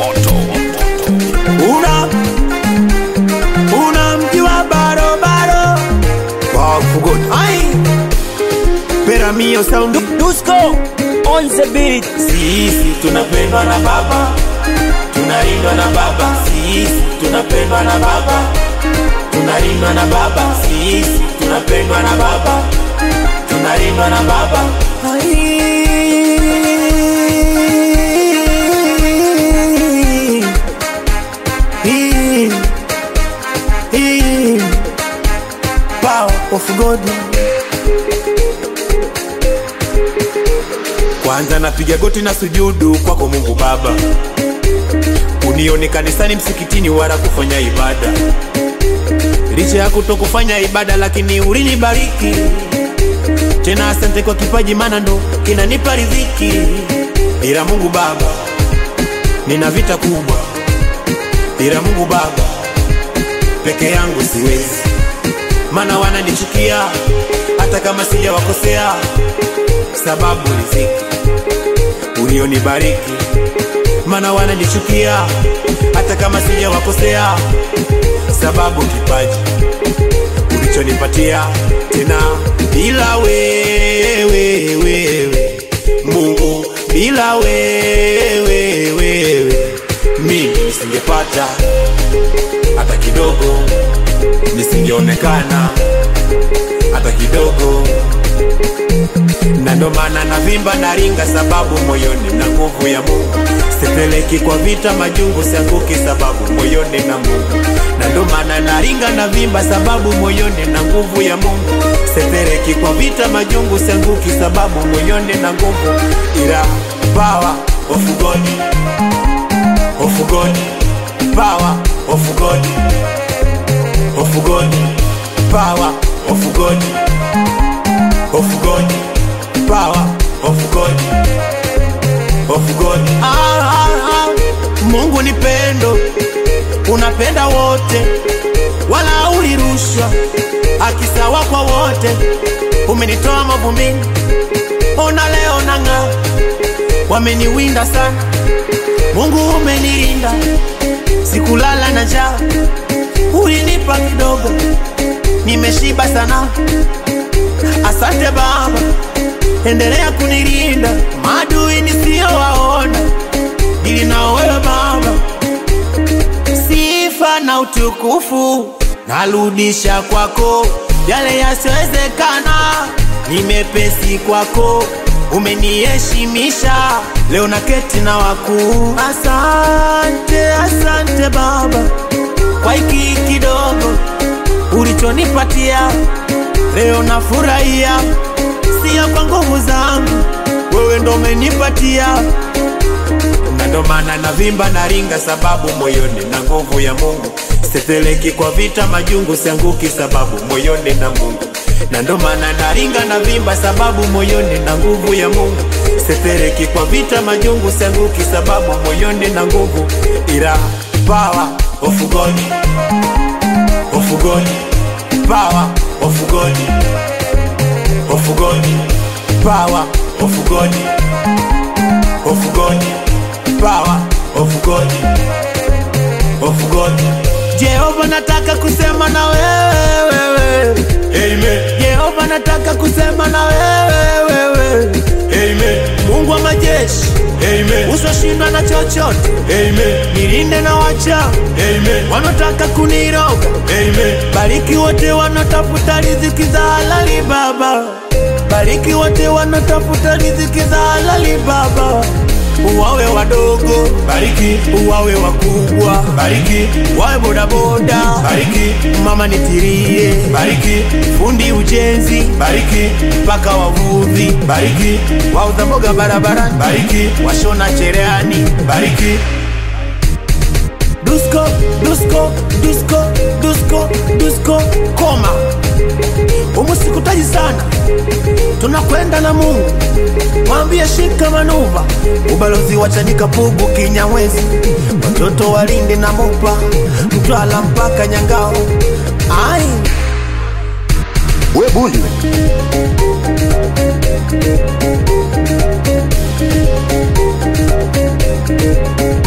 moto una una mji wa barobaro wafugoni ai peramio sound Dusko on the beat. sisi tunapendwa na baba tunalindwa na baba sisi tunapendwa na baba tunalindwa na baba sisi tunapendwa na baba tunalindwa na baba Ai. Hii. Hii. Power of God. Kwanza napiga goti na sujudu kwako Mungu Baba, unione kanisani, msikitini, wala kufanya ibada. Licha ya kutokufanya ibada, lakini ulinibariki tena. Asante kwa kipaji, maana ndo kinanipa riziki. Ila Mungu Baba, nina vita kubwa. Ila Mungu Baba, peke yangu siwezi, maana wananichukia hata kama sijawakosea, sababu riziki ulionibariki, maana wananichukia hata kama sijawakosea, sababu kipaji ulichonipatia tena. Bila wewe wewe Mungu, bila wewe wewe mimi nisingepata hata kidogo, nisingeonekana hata kidogo na ndo maana navimba na ringa, sababu moyoni na nguvu ya Mungu. Sipeleki kwa vita majungu, sianguki sababu moyoni na Mungu. Na ndo maana naringa na vimba, sababu moyoni na nguvu ya Mungu. Sipeleki kwa vita majungu, sianguki sababu moyoni na nguvu, ila power of God, of God, power of God, of God, power of God, of God power of God, of God. Ah, ah, ah. Mungu ni pendo, unapenda wote, wala ulirushwa akisawa kwa wote. Umenitoa mavumbini, ona leo nang'aa. Wameniwinda sana, Mungu umenilinda, sikulala na njaa, ulinipa kidogo, nimeshiba sana. Asante Baba, endelea kunilinda maadui nisiyowaona, ili nao wewe Baba. Sifa na utukufu narudisha kwako, yale yasiyowezekana ni mepesi kwako, umeniheshimisha leo na keti na wakuu. Asante, asante Baba kwa hiki kidogo ulichonipatia leo, nafurahia sio kwa nguvu zangu, wewe ndo umenipatia, na ndo maana navimba na ringa, sababu moyoni na nguvu ya Mungu. Siteleki kwa vita majungu, sianguki sababu moyoni na Mungu, na ndo maana naringa na vimba, sababu moyoni na nguvu ya Mungu. Siteleki kwa vita majungu, sianguki sababu moyoni na nguvu, ila power of God, of God, power of God of God, power of God, of God, power of God, of God. Jehova, nataka kusema na wewe wewe. Amen. Jehova, nataka kusema na wewe wewe. Amen. Mungu wa majeshi. Amen. Usoshindwa na chochote. Amen. Nilinde na wacha. Amen. Wanataka kuniroga. Amen. Bariki wote wanaotafuta riziki za halali Baba. Bariki wote wanaotafuta riziki za halali Baba. Uwawe wadogo, bariki. Uwawe wakubwa, bariki. Wawe bodaboda, bariki. Mama nitirie, bariki. Fundi ujenzi, bariki. Mpaka wavuvi, bariki. Wauza mboga barabarani, bariki. Washona cherehani, bariki. Dusko, Dusko, Dusko, Dusko, Dusko, koma. Umusikutaji sana, tunakwenda na Mungu. Mwambie shika manuva, ubalozi wa Chanika Pugu Kinyamwezi, watoto walinde na Mopa, Mtwala mpaka Nyangao. Ai, we bundi we